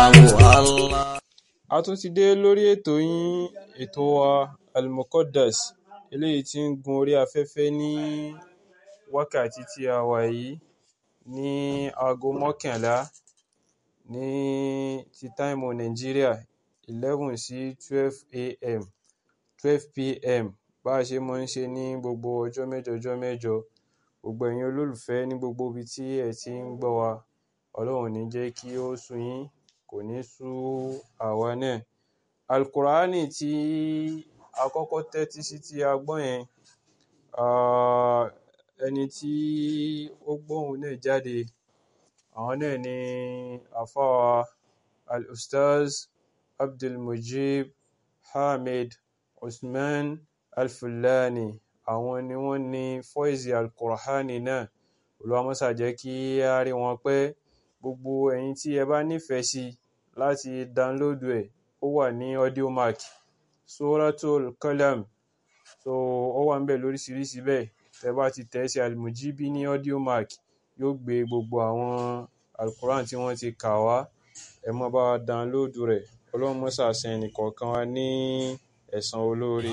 Allah. a tún ti dé lórí ètò yín ètò wa Al-Muqaddas eléyìí tí ń gun orí afẹ́fẹ́ ní wákàtí tí a wà yìí ní aago mọ́kànlá ní ti táìmù Nàìjíríà eleven sí twelve a.m. twelve p.m. bá a ṣe máa ń ṣe ní gbogbo ọjọ́ mẹ́jọ ọjọ́ mẹ́jọ gbogbo ẹ̀yin olólùfẹ́ ní gbogbo ibi tí ẹ ti ń gbọ́ wa Ọlọ́run ò ní jẹ́ kí ó sú yín kò ní sú àwa náà Al-Qur'ani tí a kọ́kọ́ tẹ́tí sí tí a gbọ́ yẹn ah, ẹni tí ó gbóhùn náà jáde àwọn náà ni àfáà Al-Ustaz Abdulmujib Hamid Usman Al-Fulani àwọn ni wọ́n ní fọ́ìsì Al-Qur'ani náà Olúwa má ṣà jẹ́ kí á rí wọn pẹ́ gbogbo ẹ̀yin tí ẹ bá nífẹ̀ẹ́ sí láti download ẹ̀ ó wà ní audiomack Suratul Qalam so ó wà ńbẹ̀ lóríṣiríṣi bẹ́ẹ̀ tẹ́ bá ti tẹ̀ sí Al-Mujibi ní audiomack yóò gbé gbogbo àwọn Al-Qur'an tí wọ́n ti kà wá ẹ máa bá wa download rẹ̀ Ọlọ́run má ṣà san ẹnìkọ̀ọ̀kan wa ní ẹ̀san olóore